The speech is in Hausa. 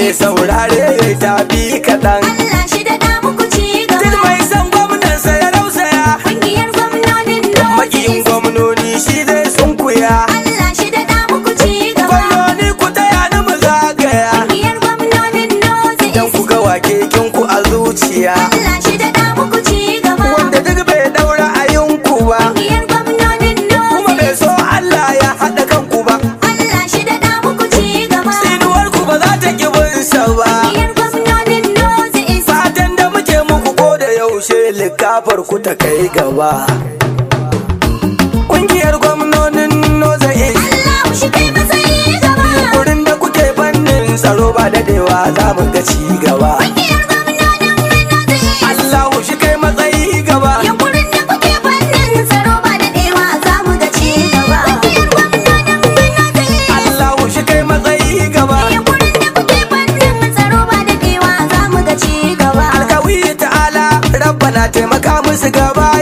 mai saurare ta bi kaɗan Allah shi da da muku ci duk gaba mai son gwamnansa ya rausaya Kungiyar gwamnonin makiyin Northeast gwamnoni shi zai sunkuya Allah shi da da muku ci gaba gwamnoni ku taya ni mu zagaya Kungiyar gwamnonin dan Northeast ku ga wakekin ku a zuciya Allah shi da da muku ci gaba wanda duk bai daura ayinku ba Kungiyar gwamnonin kuma bai Northeast so Allah ya haɗa kanku ba Allah shi da da muku ci gaba tsinuwar ku ba za ta ki bin sa ba Kungiyar gwamnonin Northeast fatan da muke muku ko da yaushe likafar ku ta kai gaba Ƙungiyar gwamnonin Noza East Allah shi kai matsayi gaba wurin da kuke fannin tsaro ba dadewa za mu ga ci gaba Kungiyar gwamnonin Northeast Allahu shi kai matsayi gaba Yankurin da kuke fannin tsaro ba da dewa za mu ga ci gaba. Kungiyar gwamnonin Northeast Allahu shi kai matsayi gaba Yankurin da kuke fannin tsaro ba da dewa za mu ga ci gaba. Alkawi ta'ala rabbana taimaka musu gaba